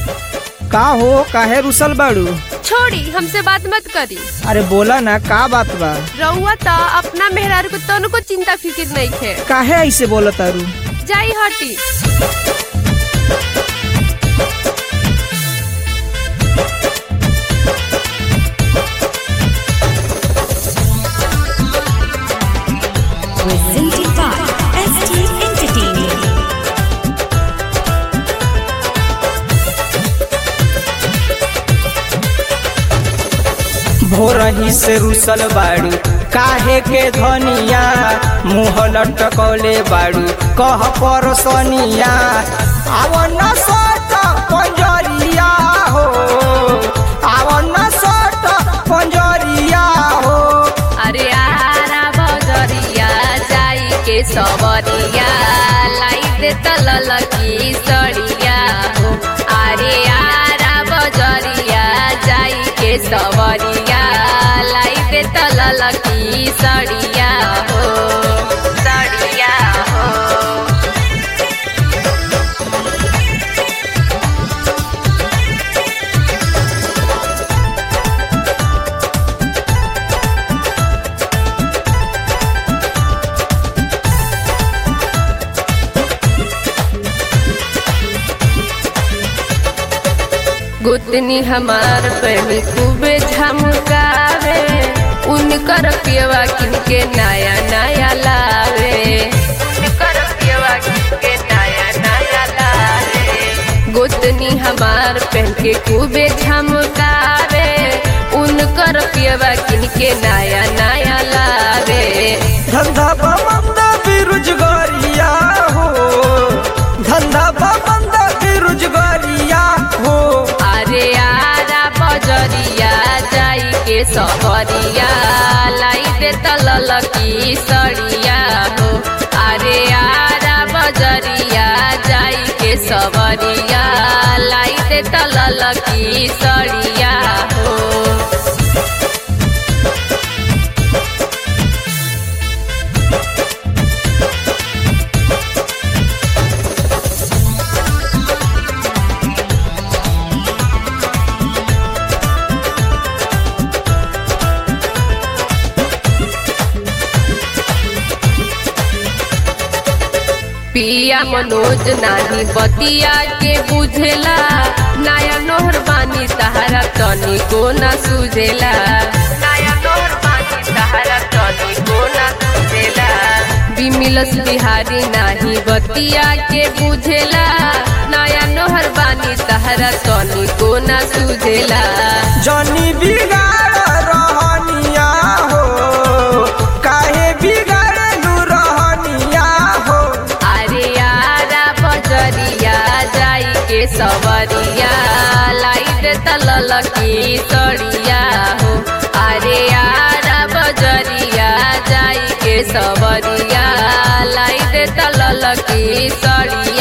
का हो काहे रुसल बाड़ू छोड़ी हमसे बात मत करी अरे बोला ना का बात बा रउआ त अपना मेहरारू को तनको चिंता फिकिर नहीं है काहे ऐसे बोला तारू जाई हटी presented by ST Entertaining. भोरही से रुसल बाड़ू काहे के धनिया मुँह लटकौले बाड़ू कह पर सोनिया आवन सट पंजरिया हो आवन सट पंजरिया हो अरे आरा बजरिया जाई के सबरिया लाई दे तलल की सड़िया हो अरे आरा बजरिया जाई के सबरिया लाई दे तलल की सड़िया हो सड़िया हो गुतनी हमार पहनी खूबे झमकावे उनकर पियवा किनके नया नया लावे उनकर पियवा किनके नया नया लावे गुतनी हमार पहन के खूबे झमकावे उनकर पियवा किनके नया नया लावे धंधा बंद बेरोजगारिया हो धंधा बंद बेरोजगारिया हो अरे आरा बजरिया जाई के सबरिया लाई दे तलल की सड़िया हो अरे आरा बजरिया जाई के सबरिया लाई दे तलल की सड़िया हो पिया मनोज नानी बतिया के बुझेला नया नोहर बानी तहारा तनी को ना सुझेला नया नोहर बानी तहारा तनी को ना सुझेला बिमिलस बिहारी नाही बतिया के बुझेला नया नोहर बानी तहारा तनी को ना सुझेला जनी बिगाड़ रहनिया हो काहे बिगाड़लू रहनिया हो अरे यारा बजरिया जाई के सबरिया लाई दे तलल की सड़िया हो अरे यारा बजरिया जाई के सबरिया लाई दे तलल की सड़िया